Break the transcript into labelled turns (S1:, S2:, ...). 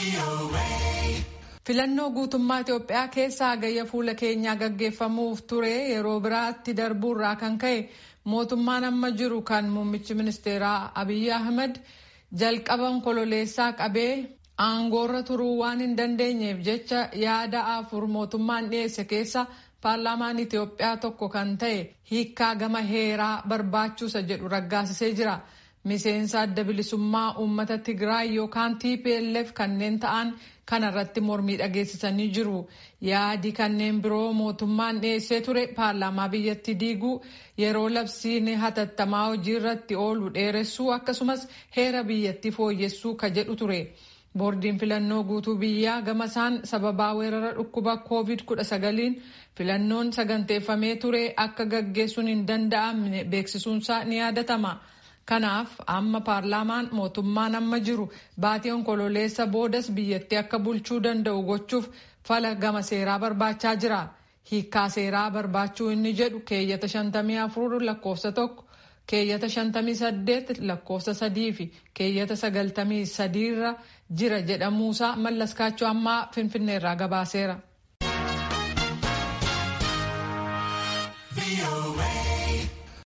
S1: Filannoo guutummaa Itoophiyaa keessa hagayya fuula keenyaa gaggeeffamuuf ture yeroo biraatti darbuurraa kan ka'e mootummaan amma jiru kan muummichi ministeeraa Abiyyi Ahmed jalqaban kololeessaa qabee aangoorra turuu waan hin dandeenyeef jecha yaada afur mootummaan dhiyeesse keessa paarlaamaan Itoophiyaa tokko kan ta'e hiikkaa gama heeraa barbaachuusa jedhu raggaasisee jira. Miseensa adda bilisummaa uummata Tigraay yookaan TPLF kanneen ta'an kanarratti mormii dhageessisanii jiru. Yaadi kanneen biroo mootummaan dhiyeessee ture paarlaamaa biyyattii diiguu yeroo labsiin hatattamaa hojii irratti oolu dheeressuu akkasumas heera biyyattii fooyyessuu ka jedhu ture. Boordiin filannoo guutuu biyyaa gamasaan sababaa weerara dhukkuba COVID-19 filannoon saganteeffamee ture akka gaggeessuun hin danda'amne beeksisuunsaa ni yaadatama. Kanaaf amma paarlaamaan mootummaan amma jiru baatii onkololeessa boodas biyyattii akka bulchuu danda'u gochuuf fala gama seeraa barbaachaa jira. Hiikkaa seeraa barbaachuu inni jedhu keeyyata 54 lakkoofsa tokko keeyyata 58 lakkoofsa sadii fi keeyyata 93 irra jira jedhamuusaa mallaskaachuu ammaa finfinneerraa gabaaseera.